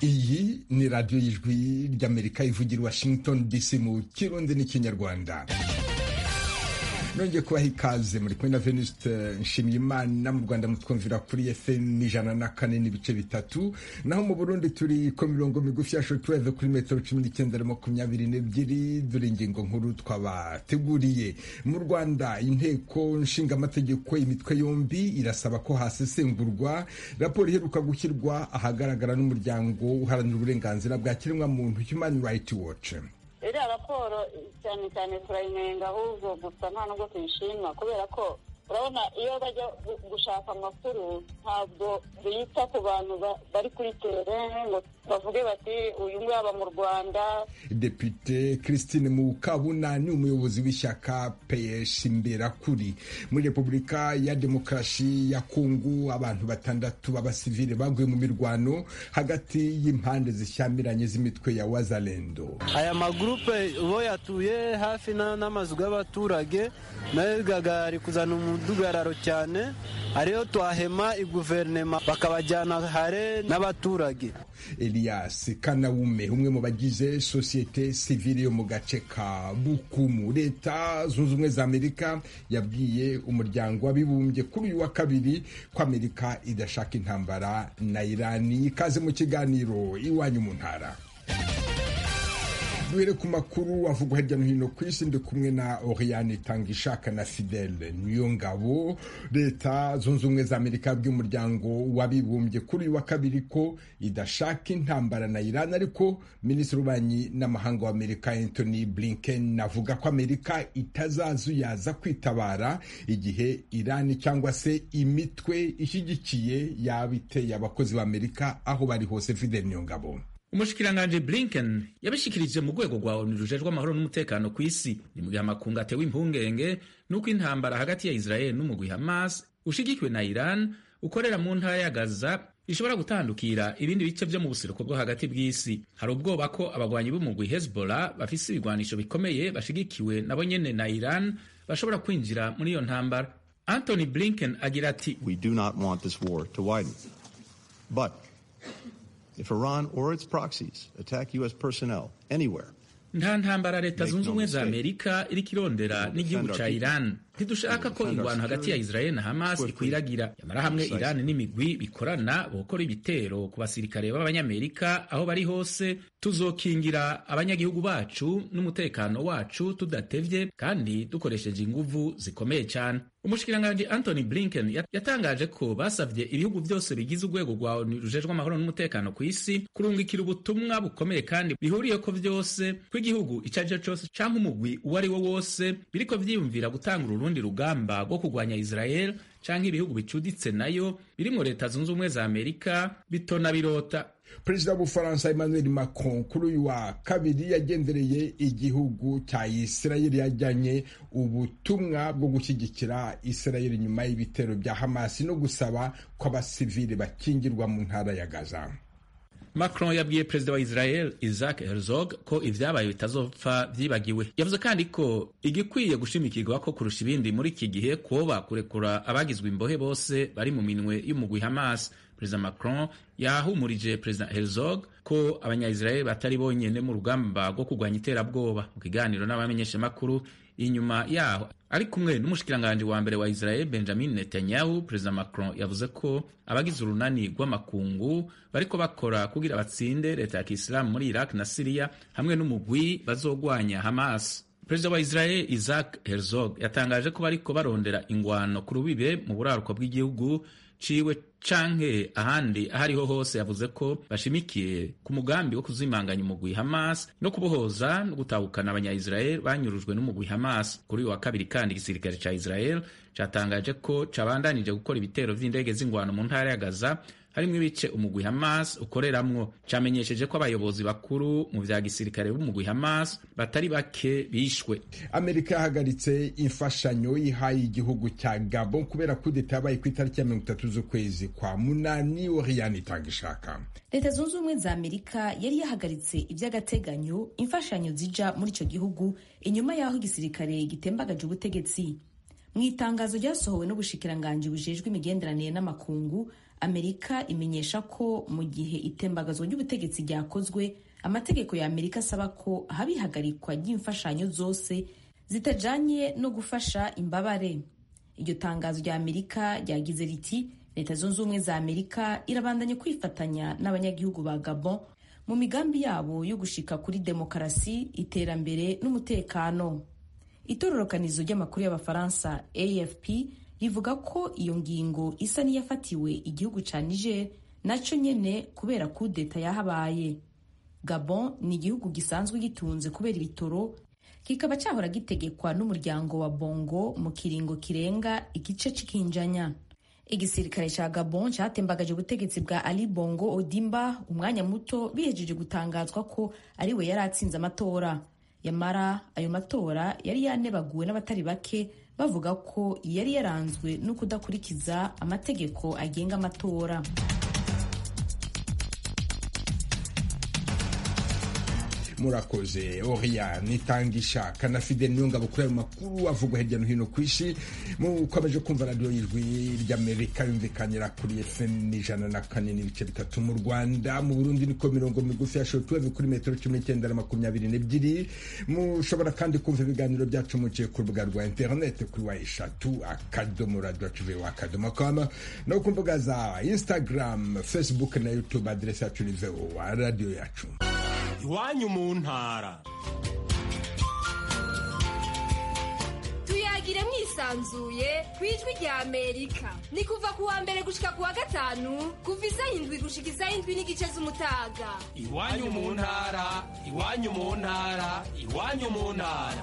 iyi ni radiyo y'ijwi ry'amerika ivugira washington dc mu kirundi n'ikinyarwanda nongeye kubaha ikaze muri kumwe na veniste nshimiyimana mu rwanda mutwumvira kuri fm ijana na kane n'ibice bitatu naho mu burundi turi ku mirongo migufi ya shotuweve kuri metero cumi n'icyenda na makumyabiri n'ebyiri dore ingingo nkuru twabateguriye mu rwanda inteko nshingamategeko imitwe yombi irasaba ko hasesengurwa raporo iheruka gushyirwa ahagaragara n'umuryango uharanira uburenganzira bwa kiremwamuntu human right watch iriya raporo cyane cyane turayinenga ahubwo gusa nta nubwo tuyishima kubera ko urabona iyo bajya gushaka amakuru ntabwo bita ku bantu bari kuri terene ngo bavuge bati uyu nguyu aba mu rwanda depite christine mukabuna ni umuyobozi w'ishyaka peyesh imberakuri muri repubulika ya demokarasi ya kungu abantu batandatu b'abasivile baguye mu mirwano hagati y'impande zishyamiranye z'imitwe ya wazalendo aya magurupe bo yatuye hafi n'amazu y'abaturage nayo ari kuzana umudugararo cyane ariyo twahema iguverinema bakabajyana hare n'abaturage elias kanawume umwe mu bagize sosiyete sivile yo mu gace ka bukumu leta zunze ubumwe za amerika yabwiye umuryango w'abibumbye kuri uyu wa kabiri ko amerika idashaka intambara na irani ikaze mu kiganiro iwanyu mu ntara duhere ku makuru avugwa hirya no hino ku isi ndi kumwe na oriyani tanga ishaka na fidele niyo ngabo leta zunze ubumwe za amerika bw'umuryango w'abibumbye kuri uyu wa kabiri ko idashaka intambara na irani ariko minisitiri w'ububanyi n'amahanga wa amerika anthony blinken avuga ko amerika itazazuyaza kwitabara igihe irani cyangwa se imitwe ishyigikiye yaba iteye abakozi ba amerika aho bari hose fidele niyo ngabo umushikiranganji blinken yabishikirije mu rwego rwa onu rujejwe amahoro n'umutekano ku isi ni mu gihe amakungu atewe impungenge n'uko intambara hagati ya israel n'umugwi hamas ushigikiwe na iran ukorera mu ntara ya gaza ishobora gutandukira ibindi bice vyo mu buseruko bwo hagati bw'isi hari ubwoba ko abagwanyi b'umugwi hezbollah bafise ibigwanisho bikomeye bashigikiwe nabo nyene na iran bashobora kwinjira muri iyo ntambara anthony blinken agira ati We do not want this war to widen. But If Iran or its proxies attack U.S. personnel anywhere, nta ntambara leta zunze ubumwe za amerika iriko irondera n'igihugu ca iran ntidushaka ko ingwano hagati ya israel na hamas ikwiragira yamara hamwe iran n'imigwi bikorana bokora ibitero ku basirikare b'abanyamerika aho bari hose tuzokingira abanyagihugu bacu n'umutekano wacu tudatevye kandi dukoresheje inguvu zikomeye cyane umushikiranganji anthony blinken yatangaje ko basavye ibihugu byose bigize urwego rwa onu rujejwe amahoro n'umutekano ku isi kurungikira ubutumwa bukomeye kandi bihuriye ko vyose kw'igihugu ico ari cyo cose canke umugwi uwo ari wo wose biriko vyiyumvira gutanga urundi rugamba rwo kurwanya israel canke ibihugu bicuditse nayo birimwo leta zunze ubumwe za amerika bitona birota perezida w'ubufaransa emmanuel macron kuri uyu wa kabiri yagendereye igihugu cya isirayeli yajyanye ubutumwa bwo gushyigikira isirayeli nyuma y'ibitero bya hamasi no gusaba ko abasivili bakingirwa mu ntara ya gaza macron yabwiye perezida wa israel isaac herzog ko ibyabaye bitazopfa byibagiwe yavuze kandi ko igikwiye gushimikirwa ko kurusha ibindi muri iki gihe kuba kurekura abagizwe imbohe bose bari mu minwe y'umugwi hamas perezida macron yahumurije perezida herzog ko abanyayisiraheli batari bonyene mu rugamba rwo kurwanya iterabwoba mu kiganiro n'abamenyeshamakuru inyuma yaho ari kumwe n'umushikiranganji wa mbere wa israel benjamin netanyahu perezida macron yavuze ko abagize urunani rw'amakungu bariko bakora kugira batsinde leta ya kisilamu muri iraq na siriya hamwe n'umugwi bazogwanya hamas perezida wa israel isaac herzog yatangaje ko bariko barondera ingwano ku rubibe mu buraruko bw'igihugu ciwe canke ahandi aho ariho hose yavuze ko bashimikiye ku mugambi wo kuzimanganya umugwi hamas no kubohoza no gutahukana abanyayisiraheli banyurujwe n'umugwi hamas kuri uyu wa kabiri kandi igisirikare ca israel catangaje ko cabandanije gukora ibitero vy'indege z'ingwano mu ntara ya gaza harimwo ibice umugwi hamas ukoreramwo camenyesheje ko abayobozi bakuru mu vya gisirikare b'umugwi hamas batari bake bishwe amerika yahagaritse imfashanyo ihaye igihugu cya gabon kubera kudeta yabaye ku itariki ya mirongo itatu z'ukwezi kwa munani oriyani itanga ishaka leta zunze ubumwe za amerika yari yahagaritse ivy'agateganyo imfashanyo zija muri ico gihugu inyuma y'aho igisirikare gitembagaje ubutegetsi mu itangazo ryasohowe n'ubushikiranganji bujejwe imigenderanire n'amakungu amerika imenyesha ko mu gihe itembagazwa ry'ubutegetsi ryakozwe amategeko ya amerika asaba ko haba ihagarikwa ry'imfashanyo zose zitajanye no gufasha imbabare iryo tangazo rya amerika ryagize riti leta zunze ubumwe za amerika irabandanya kwifatanya n'abanyagihugu ba gabon mu migambi yabo yo gushika kuri demokarasi iterambere n'umutekano itororokanizo ry'amakuru y'abafaransa afp rivuga ko iyo ngingo isa n'iyafatiwe igihugu ca niger naco nyene kubera kudeta yahabaye gabon ni igihugu gisanzwe gitunze kubera ibitoro kikaba cyahora gitegekwa n'umuryango wa bongo mu kiringo kirenga igice c'ikinjanya igisirikare ca gabon catembagaje ubutegetsi bwa ali bongo odimba umwanya muto bihejeje gutangazwa ko ari we yari atsinze amatora yamara ayo matora yari yanebaguwe n'abatari bake bavuga ko yari yaranzwe no kudakurikiza amategeko agenga amatora murakoze oriya nitangisha kanafide niyo ngabo kuri ayo makuru avugwa hirya no hino ku isi mukomeje kumva radiyo y'ijwi ry'amerika yumvikanira kuri fm ijana na kane n'ibice bitatu mu rwanda mu burundi niko mirongo migufi ya shotuweve kuri metero cumi n'icyenda na makumyabiri n'ebyiri mushobora kandi kumva ibiganiro byacu muciye ku rubuga rwa interineti kuri wa eshatu akadomo radiyo tivi akadomo kama no ku mbuga za instagram facebook na youtube aderesi yacu ni voa radiyo yacu iwanyu mu ntara tuyagire mwisanzuye ku ijwi rya amerika ni kuva ku wa mbere gushika ku wa gatanu kuva izayindwi gushika izayindwi n'igice z'umutaga iwanyu mu ntara iwanyu mu ntara iwanyu mu ntara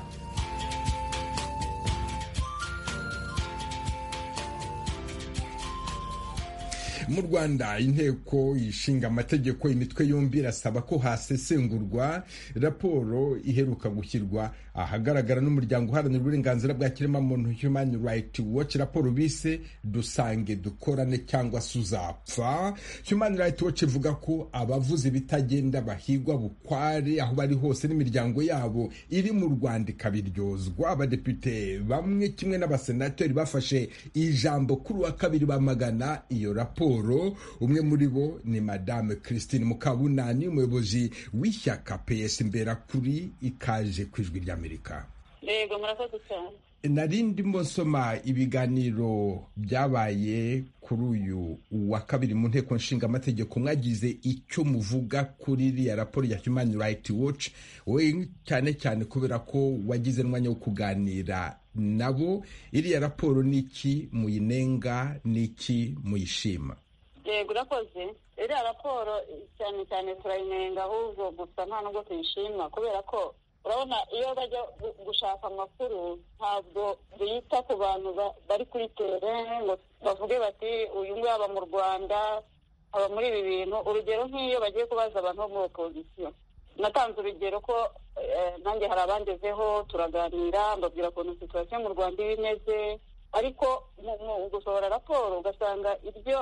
mu rwanda inteko ishinga amategeko imitwe yombi irasaba ko hasesengurwa raporo iheruka gushyirwa ahagaragara n'umuryango uharanira uburenganzira bwa kiremwamuntu human right watch raporo bise dusange dukorane cyangwa se uzapfa human right watch ivuga ko abavuze ibitagenda bahigwa bukware aho bari hose n'imiryango yabo iri mu rwanda ikabiryozwa abadepite bamwe kimwe n'abasenateri bafashe ijambo kuri wa kabiri bamagana iyo raporo umwe muri bo ni madame christine mukabunani umuyobozi w'ishyaka ps mbera kuri ikaje ku ijwi ry'amerika yego murakoze cyane nari ndimo nsoma ibiganiro byabaye kuri uyu wa kabiri mu nteko nshinga amategeko mwagize icyo muvuga kuri iriya raporo ya human right watch we cyane cyane kubera ko wagize n'umwanya wo kuganira nabo iriya raporo ni iki muyinenga ni iki muyishima yego urakoze iriya raporo cyane cyane turayinenga ahubwo gusa nta nubwo tuyishima kubera ko urabona iyo bajya gushaka amakuru ntabwo bita ku bantu bari kuri terene ngo bavuge bati uyu nguyu aba mu rwanda aba muri ibi bintu urugero nk'iyo bagiye kubaza abantu bo muri opozisiyo natanze urugero ko nanjye hari abangezeho turaganira mbabwira ukuntu situwasiyo mu rwanda iba imeze ariko mu gusohora raporo ugasanga ibyo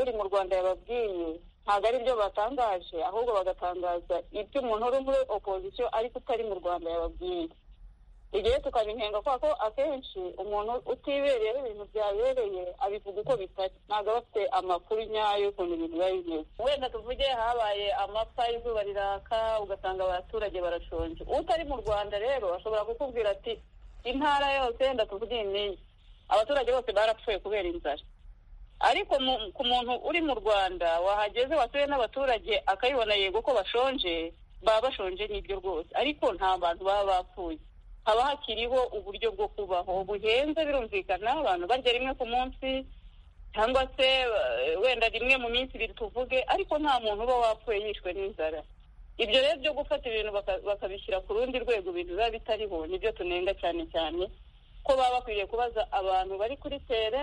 uri mu rwanda yababwiye ntabwo ari byo batangaje ahubwo bagatangaza ibyo umuntu uri muri opozisiyo ariko utari mu rwanda yababwiye igihe tukabinenga kubera ko akenshi umuntu utibereye ibintu byabereye abivuga uko bitari ntabwo aba afite amakuru nyayo y'ukuntu ibintu biba bimeze wenda tuvuge habaye amapfa izuba riraka ugasanga abaturage barashonje utari mu rwanda rero ashobora kukubwira ati intara yose wenda tuvuge iyi abaturage bose barapfuye kubera inzara ariko ku muntu uri mu rwanda wahageze watuye n'abaturage akayibona yego ko bashonje baba bashonje n'ibyo rwose ariko nta bantu baba bapfuye haba hakiriho uburyo bwo kubaho buhenze birumvikana abantu barya rimwe ku munsi cyangwa se wenda rimwe mu minsi ibiri tuvuge ariko nta muntu uba wapfuye yishwe n'inzara ibyo rero byo gufata ibintu bakabishyira ku rundi rwego ibintu biba bitariho nibyo tunenga cyane cyane ko baba bakwiriye kubaza abantu bari kuri tere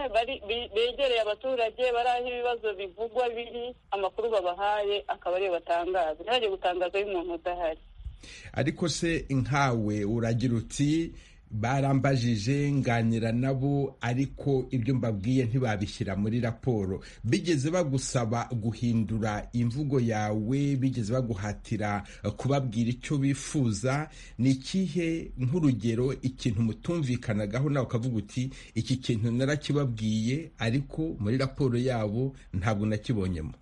begereye abaturage bari aho ibibazo bivugwa biri amakuru babahaye akaba ariyo batangaza ntihajye gutangaza y'umuntu udahari ariko se nkawe uragira uti barambajije nganira nabo ariko ibyo mbabwiye ntibabishyira muri raporo bigeze bagusaba guhindura imvugo yawe bigeze baguhatira kubabwira icyo bifuza ni ikihe nk'urugero ikintu mutumvikanagaho nawe ukavuga uti iki kintu narakibabwiye ariko muri raporo yabo ntabwo nakibonyemo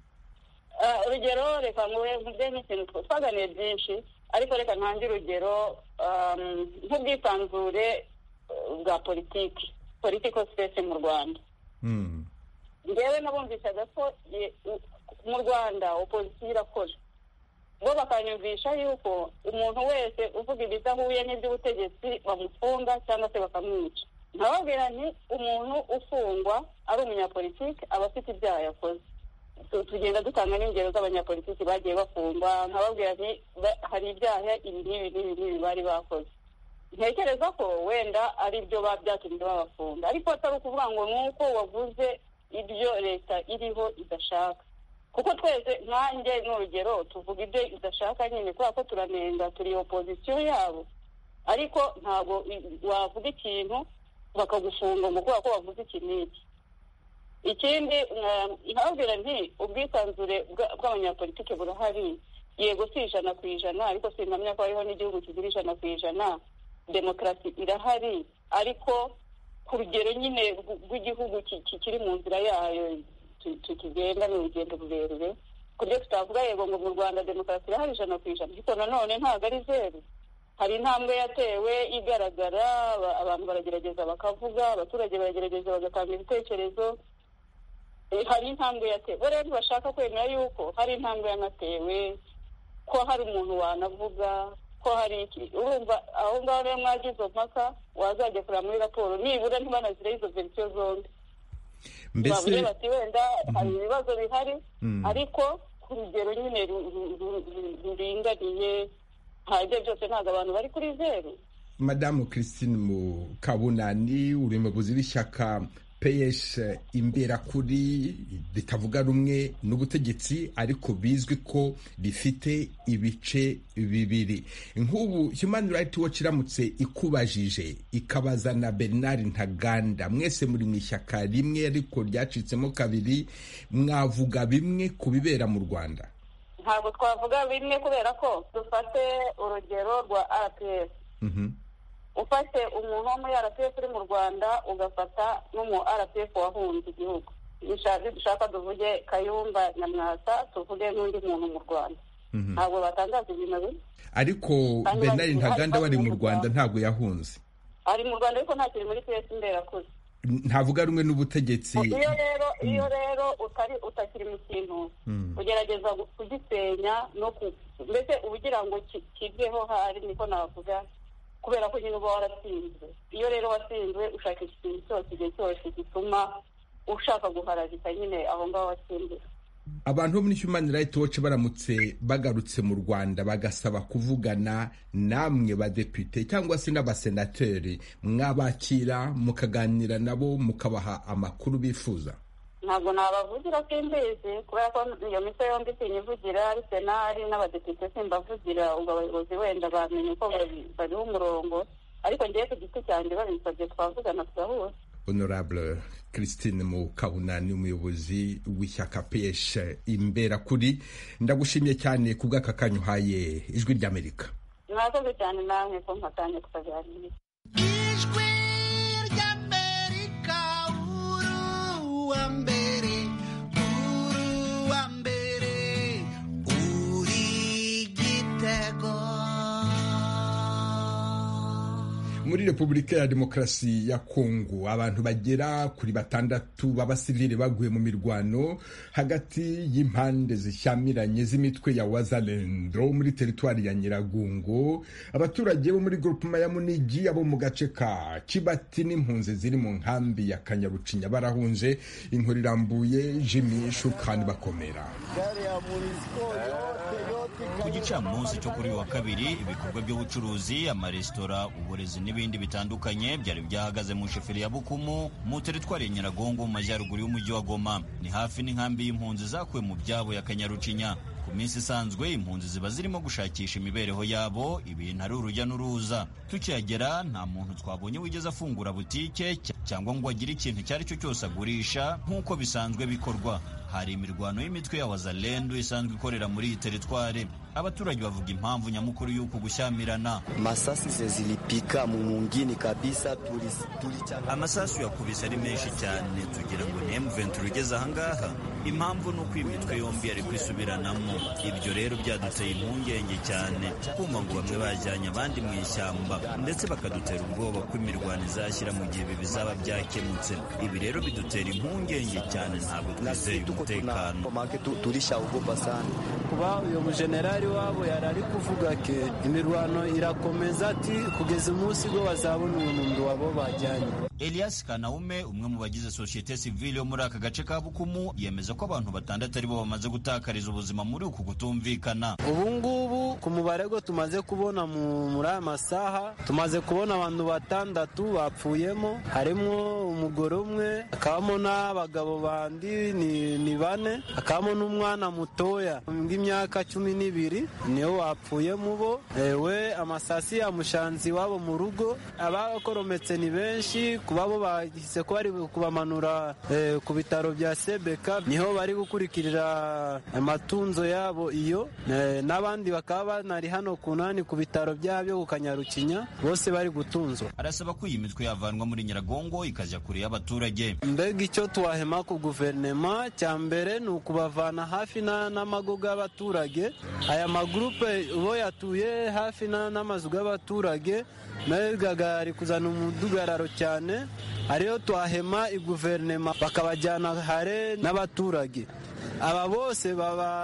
urugero reka muwe nkubwenge ikintu twaganiriye byinshi ariko reka ntange urugero nk'ubwisanzure bwa politiki politiko sipesi mu rwanda ngewe nabumvishaga ko mu rwanda opositiyo irakora bo bakanyumvisha yuko umuntu wese uvuga ibidahuye n'iby'ubutegetsi bamufunga cyangwa se bakamwica nkababwira nti umuntu ufungwa ari umunyapolitiki aba afite ibyaha yakoze tugenda dutanga n'ingero z'abanyapolitiki bagiye bafungwa nkababwira nti hari ibyaha ibi n'ibi n'ibi n'ibi bari bakoze ntekereza ko wenda ari byo byatumye babafunga ariko atari ukuvuga ngo ni uko wavuze ibyo leta iriho idashaka kuko twese nkanjye n'urugero tuvuga ibyo idashaka nyine kubera ko turanenga turi opozisiyo yabo ariko ntabwo wavuga ikintu bakagufunga ngo kubera ko wavuze iki n'iki ikindi nkababwira nti ubwisanzure bw'abanyapolitiki burahari yego si ijana ku ijana ariko sinamya ko hariho n'igihugu kigira ijana ku ijana demokarasi irahari ariko ku rugero nyine rw'igihugu kiri mu nzira yayo tukigenda ni urugendo rurerure ku buryo tutavuga yego ngo mu rwanda demokarasi irahari ijana ku ijana ariko nanone ntabwo ari zeru hari intambwe yatewe igaragara abantu baragerageza bakavuga abaturage baragerageza bagatanga ibitekerezo hari intambwe yatewe rero ntibashaka kwemera yuko hari intambwe yanatewe ko hari umuntu wanavuga ko hari iki urumva aho ngaho rero mwagize izo mpaka wazajya kureba muri raporo nibura ntibanazire izo verisiyo zombi bavuge bati wenda hari ibibazo bihari ariko ku rugero nyine ruringaniye nta byo byose ntabwo abantu bari kuri zeru madamu christine mukabunani uri mu buzi b'ishyaka peyeshi imberakuri ritavuga rumwe n'ubutegetsi ariko bizwi ko rifite ibice bibiri nk'ubu Human Rights Watch iramutse ikubajije ikabaza na bernard ntaganda mwese muri mu ishyaka rimwe ariko ryacitsemo kabiri mwavuga bimwe ku bibera mu rwanda ntabwo twavuga bimwe kubera ko dufate urugero rwa rps ufate umuntu wo muri rpf uri mu rwanda ugafata n'umu rpf wahunze igihugu dushaka tuvuge kayumba nyamwasa tuvuge n'undi muntu mu rwanda ntabwo batangaza ibintu bimwe ariko bernard ntaganda wari mu rwanda ntabwo yahunze ari mu rwanda ariko ntakiri muri piyesi mberakuri ntavuga rumwe n'ubutegetsi iyo rero iyo rero utari utakiri mu kintu ugerageza kugisenya no mbese ugira ngo kiveho hari niko navuga kubera ko nyine uba waratsinzwe iyo rero watsinzwe ushakisha ikintu cyose igihe cyose gituma ushaka guharabika nyine aho ngaho watsinzwe abantu bo muri Human Rights Watch baramutse bagarutse mu Rwanda bagasaba kuvugana namwe badepite cyangwa se n'abasenateri mwabakira mukaganira nabo mukabaha amakuru bifuza ntabwo nabavugira simbizi kubera ko iyo mitwe yombi sinyivugira ari senari n'abadepite simbavugira ubwo abayobozi wenda bamenye ko bariho umurongo ariko ngewe ku giti cyanjye babinsabye twavugana tugahura honorable christine mukabuna ni umuyobozi w'ishyaka pesh imbera kuri ndagushimye cyane ku bw'aka kanya uhaye ijwi ry'amerika mwakoze cyane namwe ko mpatanye tukaganira ijwi ry'amerika uru wa mbere uru wa mbere uri igitego muri repubulika ya demokarasi ya kongo abantu bagera kuri batandatu b'abasivili baguye mu mirwano hagati y'impande zishyamiranye z'imitwe ya wazalendo muri teritwari ya nyiragongo abaturage bo muri grupema ya munigi abo mu gace ka kibati n'impunzi ziri mu nkambi ya kanyarucinya barahunze inkuru irambuye jimi shukani bakomera ku gicamunsi cyo kuri uyu wa kabiri ibikorwa by'ubucuruzi amaresitora uburezi n'ibindi bitandukanye byari byahagaze mu sheferi ya bukumu mu teritwari ya nyiragongo mu majyaruguru y'umujyi wa goma ni hafi n'inkambi y'impunzi zakuwe mu byabo ya kanyarucinya ku minsi isanzwe impunzi ziba zirimo gushakisha imibereho yabo ibintu ari urujya n'uruza tukihagera nta muntu twabonye wigeze afungura butike cy- cyangwa ngo agire ikintu icyo ari cyo cyose agurisha nk'uko bisanzwe bikorwa hari imirwano y'imitwe ya wazalendu isanzwe ikorera muri iyi teritwari abaturage bavuga impamvu nyamukuru y'uko gushyamirana Masasi zilipika mumungini kabisa tulis- tulichanga amasasu yakubise ari menshi cyane tugira ngo ni M23 ugeze ahangaha impamvu ni uko iyi mitwe yombi yari kwisubiranamo ibyo rero byaduteye impungenge cyane kumva ngo bamwe bajyanye abandi mu ishyamba ndetse bakadutera ubwoba ko imirwano izashyira mu gihe ibi bizaba byakemutse ibi rero bidutera impungenge cyane ntabwo na twizeye sisi tuko tuna umutekano maana tu- tulishaogopa sana. kuba uyu mujenerali wabo yari ari kuvuga ke imirwano irakomeza ati kugeza umunsi bwo bazabona umuntu wabo bajyanye Elias Kanaume umwe mu bagize societe civile yo muri aka gace ka Bukumu yemeza ko abantu batandatu aribo bamaze gutakariza ubuzima muri uku kutumvikana ubu ngubu ku mubare go tumaze kubona mu- muri aya masaha tumaze kubona abantu batandatu bapfuyemo harimo umugore umwe hakabamo n'abagabo bandi ni, ni bane hakabamo n'umwana mutoya w'imyaka cumi n'ibiri niwe wapfuye mu bo ewe amasasi yamushanze iwabo mu rugo abakorometse ni benshi ku babo bahise ko bari kubamanura eh, ku bitaro bya sebeka niho bari gukurikirira amatunzo yabo iyo eh, n'abandi bakaba banari hano kunani ku bitaro byabyo ku kanyarukinya bose bari gutunzwa arasaba ko iyi mitwe yavanwa muri nyiragongo ikajya kure y'abaturage mbega icyo twahema ku guverinema cya mbere ni ukubavana hafi na- n'amago y'abaturage aya magurupe bo yatuye hafi na- n'amazu y'abaturage mbega ari kuzana umudugararo cyane ariyo twahema iguverinema bakabajyana hare n'abaturage aba bose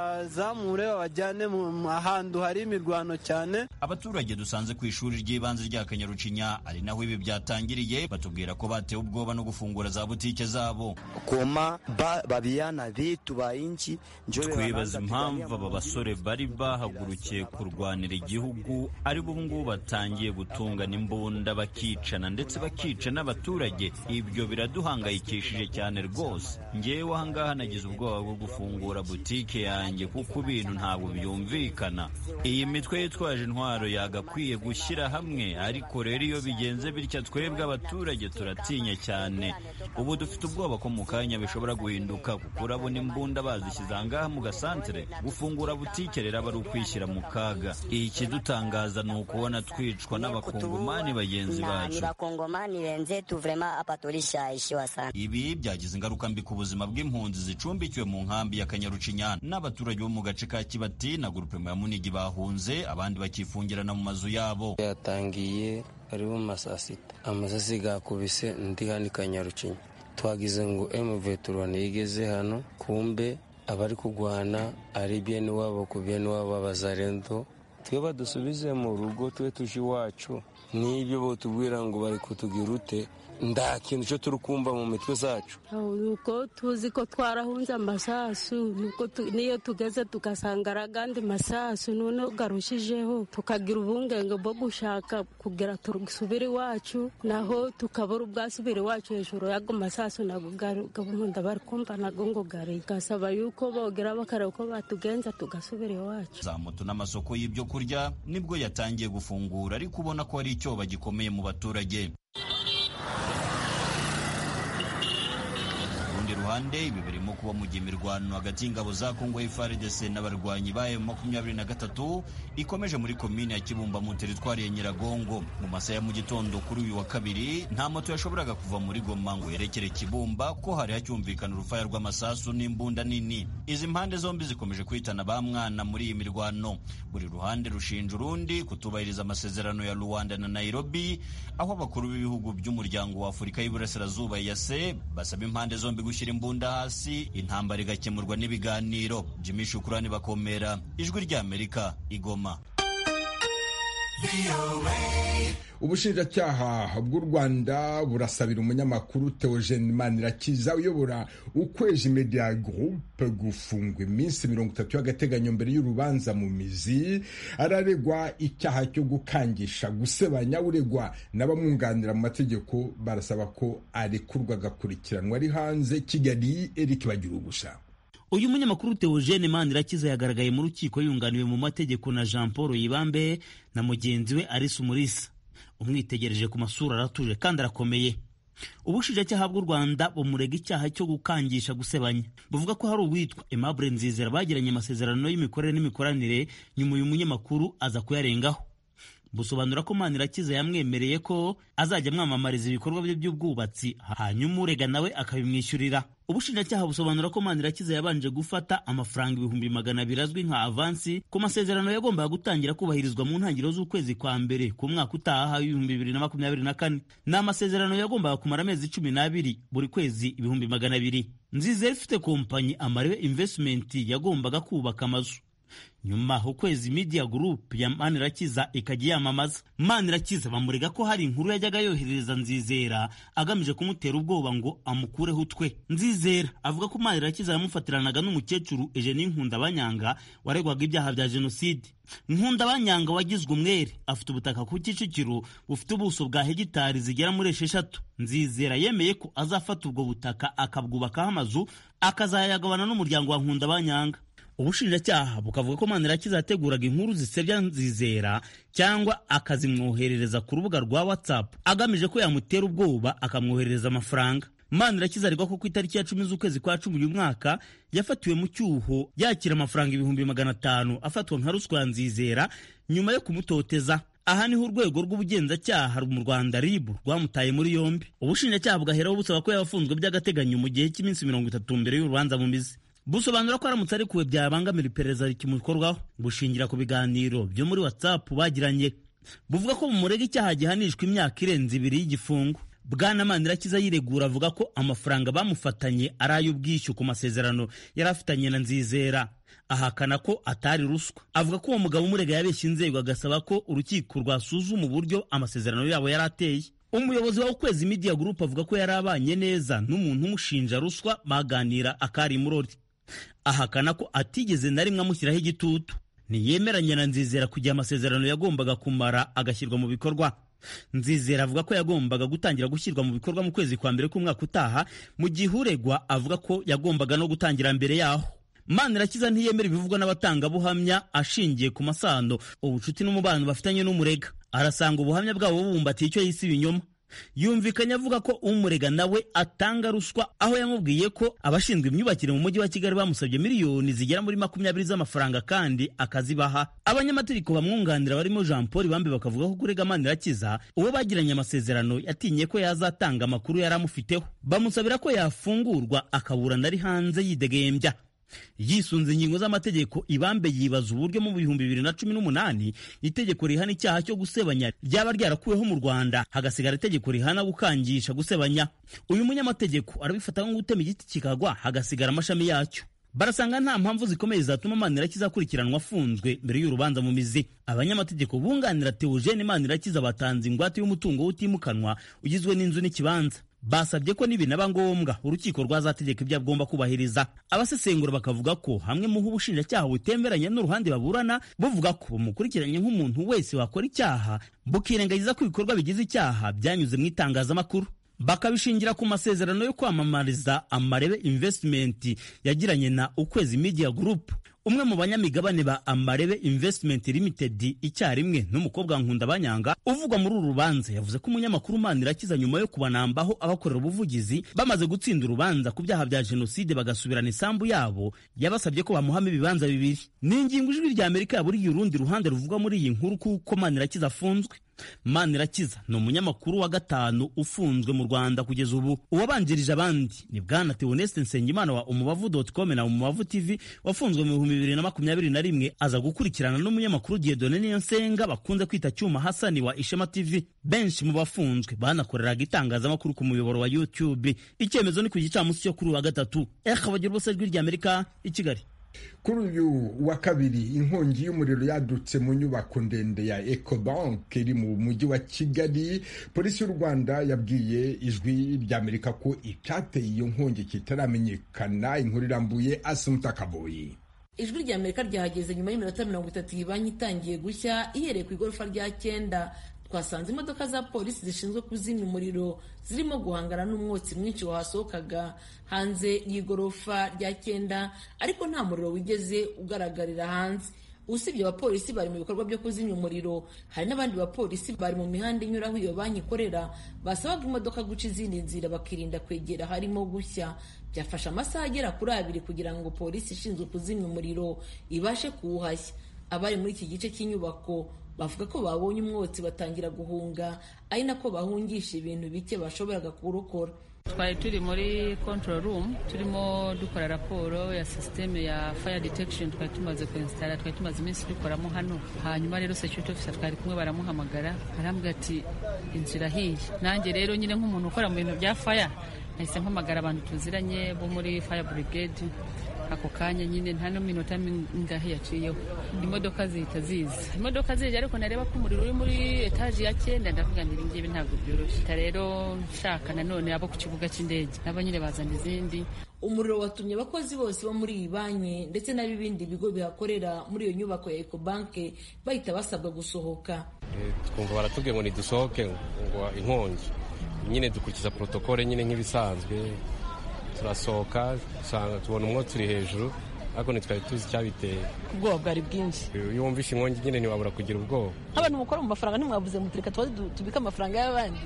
babazamure babajyane mu ahantu hari imirwano cyane abaturage dusanze ku ishuri ry'ibanze rya kanyarucinya ari naho ibi byatangiriye batubwira ko batewe ubwoba no gufungura za butike zabo Koma ba, babiana vitu ba inchi njoo twibaza wanaanza impamvu kupigania aba basore bari bahagurukiye kurwanira igihugu ari bo ngubu batangiye gutungana imbunda bakicana ndetse bakica n'abaturage ibyo biraduhangayikishije cyane rwose ngewe ahangaha nagize ubwoba bwo gufungura butike yanjye kuko ibintu ntabwo byumvikana iyi mitwe yitwaje intwaro yagakwiye gushyira hamwe ariko rero iyo bigenze bityo twebwe abaturage turatinya cyane ubu dufite ubwoba ko mu kanya bishobora guhinduka kuko urabona imbunda bazishyize ahangaha mu gasantere gufungura butike rero aba ari ukwishyira mu kaga ikidutangaza ni ukubona twicwa n'abakongomani bagenzi na ni bacu bakongomani wenzetu vrema hapa tulishaishiwa sana ibi byagize ingaruka mbi ku buzima bw'impunzi zicumbikiwe mu nkambi ya kanyarucinya n'abaturage bo mu gace ka kibati na gurupema ya munigi bahunze abandi bakifungirana mu mazu yabo yatangiye aribo mu ma saa sita amasasi gakubise ndi hano i kanyarucinya twagize ngo emuveturone igeze hano kumbe abari kurwana ari bene wabo ku bene wabo b'abazarendo twe badusubize mu rugo tube tuje iwacu n'ibyo batubwira ngo bari kutugira ute nta kintu cyo turi kumva mu mitwe zacu nuko tuzi ko twarahunze amasasu nuko tu- niyo tugeze tugasanga ari agandi masasu noneho garushijeho tukagira ubungenge bwo gushaka kugira turusubire iwacu naho tukabura ubwasubire iwacu hejuru y'ago masasu nago gari- gahunda bari kumva nago ngo gari gasaba yuko bogera bakareba uko batugenza tugasubira iwacu za moto n'amasoko y'ibyo kurya nibwo yatangiye gufungura ariko ubona ko hari icyoba gikomeye mu baturage Ku rundi ruhande ibi birimo kuba mu gihe imirwano hagati y'ingabo za Congo FARDC n'abarwanyi ba M23 ikomeje muri komine ya Kibumba mu teritwari ya Nyiragongo mu masaha ya mu gitondo kuri uyu wa kabiri nta moto yashoboraga kuva muri Goma ngo yerekere Kibumba kuko hari hacyumvikana urufaya rw'amasasu n'imbunda nini izi mpande zombi zikomeje kwitana ba mwana muri iyi mirwano buri ruhande rushinja urundi kutubahiriza amasezerano ya Rwanda na Nairobi aho abakuru b'ibihugu by'umuryango wa Afurika y'Iburasirazuba yase basaba impande zombi gushyira imbunda hasi intambara igakemurwa n'ibiganiro Jimmy Shukrani bakomera ijwi rya Amerika igoma ubushinjacyaha bw'u rwanda burasabira umunyamakuru theogene manirakiza uyobora ukwezi media groupe gufungwa iminsi mirongo itatu y'agateganyo mbere y'urubanza mu mizi araregwa icyaha cyo gukangisha gusebanya uregwa n'abamwunganira mu mategeko barasaba ko arekurwa agakurikiranwa ari hanze kigali eric bagira ubusa uyu munyamakuru Theogene Manirakiza yagaragaye mu rukiko yunganiwe mu mategeko na Jean Paul Yibambe na mugenzi we Alice Umulisa umwitegereje ku masura aratuje kandi arakomeye ubushinjacyaha bw'u Rwanda bumurega icyaha cyo gukangisha gusebanya buvuga ko hari uwitwa Aimable Nzizera bagiranye amasezerano y'imikorere n'imikoranire nyuma uyu munyamakuru aza kuyarengaho busobanura ko Manirakiza yamwemereye ko azajya amwamamariza ibikorwa bye by'ubwubatsi hanyuma urega nawe akabimwishyurira ubushinjacyaha busobanura ko Manirakiza yabanje gufata amafaranga ibihumbi magana abiri azwi nka avansi ku masezerano yagombaga gutangira kubahirizwa mu ntangiriro z'ukwezi kwa mbere ku mwaka utaha w'ibihumbi bibiri na makumyabiri na kane ni amasezerano yagombaga kumara amezi cumi n'abiri buri kwezi ibihumbi magana abiri nzizera ifite kompanyi amarewe invesitimenti yagombaga kubaka amazu nyuma ukwezi media group ya manirakiza ikajya iyamamaza manirakiza bamurega ko hari inkuru yajyaga yoherereza nzizera agamije kumutera ubwoba ngo amukureho utwe nzizera avuga ko manirakiza yamufatiranaga n'umukecuru eugenie nkundabanyanga waregwaga ibyaha bya jenoside nkundabanyanga wagizwe umwere afite ubutaka ku kicukiro bufite ubuso bwa hegitari zigera muri esheshatu nzizera yemeye ko azafata ubwo butaka akabwubakaho amazu akazayagabana n'umuryango wa nkundabanyanga ubushinjacyaha bukavuga ko manirakiza yateguraga inkuru zisebya nzizera cyangwa akazimwoherereza ku rubuga rwa watsapu agamije ko yamutera ubwoba akamwoherereza amafaranga manirakiza aregwa ko ku itariki ya cumi z'ukwezi kwa cumi uyu mwaka yafatiwe mu cyuho yakira amafaranga ibihumbi magana atanu afatwa nka ruswa ya nzizera nyuma yo kumutoteza aha niho urwego rw'ubugenzacyaha mu rwanda ribu rwamutaye muri yombi ubushinjacyaha bugaheraho busaba ko yabafunzwe by'agateganyo mu gihe cy'iminsi mirongo itatu mbere y'urubanza bumize busobanura ko aramutse arekuwe byabangamira iperereza rikimukorwaho bushingira ku biganiro byo muri whatsapp bagiranye buvuga ko mumurega icyaha gihanishwa imyaka irenze ibiri y'igifungo bwana manirakiza yiregura avuga ko amafaranga bamufatanye ari ay'ubwishyu ku masezerano yari afitanye na nzizera ahakana ko atari ruswa avuga ko uwo mugabo umurega yabeshya inzego agasaba ko urukiko rwasuzuma uburyo amasezerano yabo yari ateye umuyobozi wa ukwezi media group avuga ko yari abanye neza n'umuntu umushinja ruswa baganira akari murori ahakana ko atigeze na rimwe amushyiraho igitutu ntiyemeranya na nzizera kugira amasezerano yagombaga kumara agashyirwa mu bikorwa nzizera avuga ko yagombaga gutangira gushyirwa mu bikorwa mu kwezi kwa mbere k'umwaka utaha mu gihe uregwa avuga ko yagombaga no gutangira mbere yaho manirakiza ntiyemera ibivugwa n'abatangabuhamya ashingiye ku masano ubucuti n'umubano bafitanye n'umurega arasanga ubuhamya bwabo bubumbatiye icyo yise ibinyoma yumvikanye avuga ko umurega nawe atanga ruswa aho yamubwiye ko abashinzwe imyubakire mu mujyi wa kigali bamusabye miliyoni zigera muri makumyabiri z'amafaranga kandi akazibaha abanyamategeko bamwunganira barimo jean paul bambe bakavuga ko kurega manirakiza uwo bagiranye amasezerano yatinye ko yazatanga amakuru yari amufiteho bamusabira ko yafungurwa akaburana ari hanze yidegembya yisunze ingingo z'amategeko ibambe yibaza uburyo mu bihumbi bibiri na cumi n'umunani itegeko rihana icyaha cyo gusebanya ryaba ryarakuweho mu rwanda hagasigara itegeko rihana gukangisha gusebanya uyu munyamategeko arabifata nko gutema igiti kikagwa hagasigara amashami yacyo barasanga nta mpamvu zikomeye zatuma manirakiza akurikiranwa afunzwe mbere y'urubanza mu mizi abanyamategeko bunganira teogene manirakiza batanze ingwate y'umutungo utimukanwa ugizwe n'inzu n'ikibanza basabye ko nibinaba ngombwa urukiko rwazategeka ibyo agomba kubahiriza abasesengura bakavuga ko hamwe mu ho ubushinjacyaha butemeranya n'uruhande baburana buvuga ko bumukurikiranye nk'umuntu wese wakora icyaha bukirengagiza ko ibikorwa bigize icyaha byanyuze mu itangazamakuru bakabishingira ku masezerano yo kwamamariza amarebe invesitimenti yagiranye na ukwezi media group umwe mu banyamigabane ba amarebe invesitimenti limitedi icyarimwe n'umukobwa nkundabanyanga uvugwa muri uru rubanza yavuze ko umunyamakuru manirakiza nyuma yo kubanambaho abakorera ubuvugizi bamaze gutsinda urubanza ku byaha bya jenoside bagasubirana isambu yabo yabasabye ko bamuhamo ibibanza bibiri ni ingingo ijwi rya amerika yaburiye urundi ruhande ruvugwa muri iyi nkuru kuko manirakiza afunzwe manirakiza ni umunyamakuru wa gatanu ufunzwe mu rwanda kugeza ubu uwabanjirije abandi ni bwana teoneste nsengimana wa umubavu doti com na umubavu tv wafunzwe mu bihumbi bibiri na makumyabiri na rimwe aza gukurikirana n'umunyamakuru diedone niyo nsenga bakunze kwita cyuma hasani wa ishema tv benshi mu bafunzwe banakoreraga itangazamakuru ku muyoboro wa youtube icyemezo ni ku gicamunsi cyo kuri uwa gatatu ehe bagira bose ijwi rya amerika i kigali kuri uyu wa kabiri inkongi y'umuriro yadutse mu nyubako ndende ya ecobank iri mu mujyi wa kigali polisi y'u rwanda yabwiye ijwi ry'amerika ko icyateye iyo nkongi kitaramenyekana inkuru irambuye asimutakaboyi ijwi ry'amerika ryahageze nyuma y'iminota mirongo itatu iyi banki itangiye gushya ihereye ku igorofa rya cyenda twasanze imodoka za polisi zishinzwe kuzimya umuriro zirimo guhangana n'umwotsi mwinshi wahasohokaga hanze y'igorofa rya cyenda ariko nta muriro wigeze ugaragarira hanze usibye abapolisi bari mu bikorwa byo kuzimya umuriro hari n'abandi bapolisi bari mu mihanda inyuraho iyo banki ikorera basabaga imodoka guca izindi nzira bakirinda kwegera harimo gushya byafashe amasaha agera kuri abiri kugira ngo polisi ishinzwe kuzimya umuriro ibashe kuwuhashya abari muri iki gice cy'inyubako bavuga ko babonye umwotsi batangira guhunga ari nako bahungisha ibintu bike bashoboraga kurokora twari turi muri control room turimo dukora raporo ya sisiteme ya fire detection twari tumaze kuinsitara twari tumaze iminsi dukoramo hano hanyuma rero security officer twari kumwe baramuhamagara arambwira ati inzu irahiye nanjye rero nyine nk'umuntu ukora mu bintu bya fire nahise mpamagara abantu tuziranye bo muri fire brigade ako kanya nyine nta n'iminota mingahe yaciyeho imodoka zihita ziza imodoka zije ariko nareba ko umuriro uri muri etaje ya cyenda ndavuga ngo ibingibi ntabwo byoroshye ta rero nshaka nanone abo ku kibuga cy'indege nabo nyine bazana izindi umuriro watumye abakozi bose bo muri iyi banki ndetse n'ab'ibindi bigo bihakorera muri iyo nyubako ya ekobanke bahita basabwa gusohoka twumva baratubwiye ngo nidusohoke ngo inkongi nyine dukurikiza porotokole nyine nk'ibisanzwe turasohoka tubona umwotsi uri hejuru ariko ntitwari tuzi icyabiteye ubwoba bwari bwinshi iyo wumvise inkongi nyine ntiwabura kugira ubwoba nk'abantu mukora mu mafaranga ntimwavuze mutureka tubike amafaranga y'abandi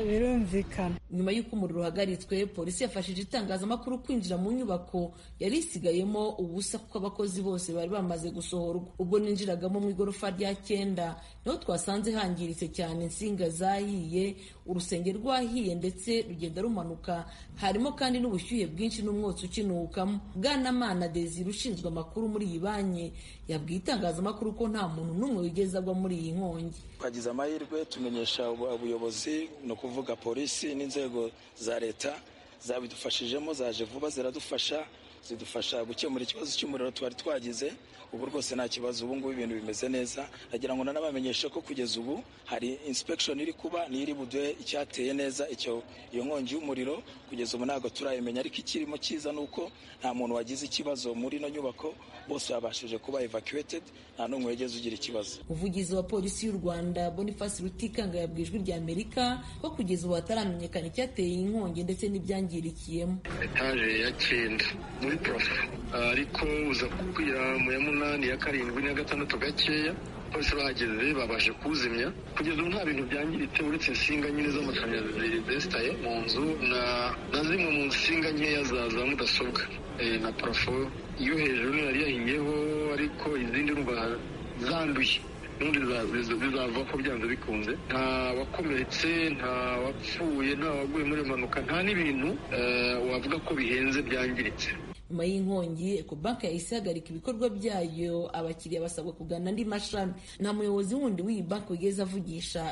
birumvikana nyuma y'uko umuriro uhagaritswe polisi yafashije itangazamakuru kwinjira mu nyubako yari isigayemo ubusa kuko abakozi bose bari bamaze gusohorwa ubwo ninjiragamo mu igorofa rya cyenda niho twasanze hangiritse cyane insinga zahiye urusenge rwahiye ndetse rugenda rumanuka harimo kandi n'ubushyuhe bwinshi n'umwotsi ukinukamo bwanamana desire ushinzwe amakuru muri iyi banki yabwiye itangazamakuru ko nta muntu n'umwe wigeze agwa muri iyi nkongi twagize amahirwe tumenyesha ubuyobozi ni ukuvuga polisi n'inzego za leta zabidufashijemo zaje vuba ziradufasha zidufasha gukemura ikibazo cy'umuriro twari twagize ubu rwose nta kibazo ubu ngubu ibintu bimeze neza ndagira ngo nanabamenyeshe ko kugeza ubu hari inspection iri kuba niyo iri buduhe icyateye neza icyo iyo nkongi y'umuriro kugeza ubu ntabwo turayimenya ariko ikirimo cyiza ni uko nta muntu wagize ikibazo muri ino nyubako bose babashije kuba evacuated nta n'umwe wigeze ugira ikibazo umuvugizi wa polisi y'u rwanda boniface rutikanga yabwiye ijwi rya amerika ko kugeza ubu hataramenyekana icyateye inkongi ndetse n'ibyangirikiyemo etaje ya cyenda muri parafo ariko uza kubwira mu ya munani ya karindwi n'iya gatandatu gakeya polisi bahageze babashe kuwuzimya kugeza ubu nta bintu byangiritse uretse insinga nyine z'amashanyarazi zesitaye mu nzu na zimwe mu nsinga nkeya za mudasobwa na parafo iyo hejuru ntiyari yahinyeho ariko izindi urumva zanduye ubundi bizavaho byanze bikunze nta wakomeretse nta wapfuye nta waguye muri iyo mpanuka nta n'ibintu wavuga ko bihenze byangiritse nyuma y'inkongi ekobanke yahise ihagarika ibikorwa byayo abakiriya basabwa kugana andi mashami nta muyobozi wundi w'iyi banki wigeze avugisha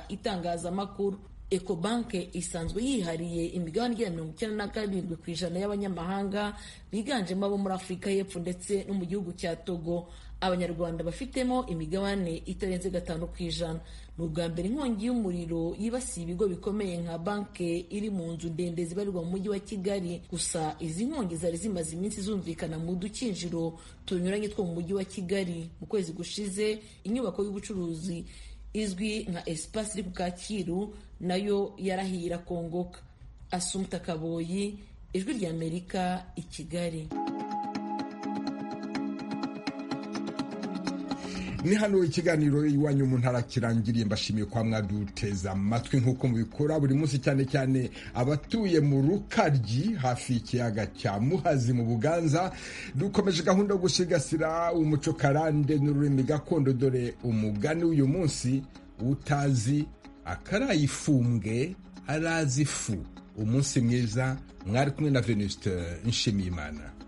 itangazamakuru ekobanke isanzwe yihariye imigabane igera mirongo icyenda na karindwi ku ijana y'abanyamahanga biganjemo abo muri afurika y'epfo ndetse no mu gihugu cya togo abanyarwanda bafitemo imigabane itarenze gatanu ku ijana ni ubwa mbere inkongi y'umuriro yibasiye ibigo bikomeye nka banki iri mu nzu ndende zibarirwa mu mujyi wa kigali gusa izi nkongi zari zimaze iminsi zumvikana mu dukinjiro tunyuranye two mu mujyi wa kigali mu kwezi gushize inyubako y'ubucuruzi izwi nka esipasi iri ku kacyiru nayo yarahira kongoka asumta kaboyi ijwi ry'amerika i kigali ni hano ikiganiro iwanyu mu ntara kirangiriye mbashimiye kwa mwaduteza amatwi nk'uko mubikora buri munsi cyane cyane abatuye mu rukaryi hafi y'ikiyaga cya muhazi mu buganza dukomeje gahunda yo gusigasira umuco karande n'ururimi gakondo dore umugani w'uyu munsi utazi akarayifumbwe arazi ifu umunsi mwiza mwari kumwe na venuste nshimiyimana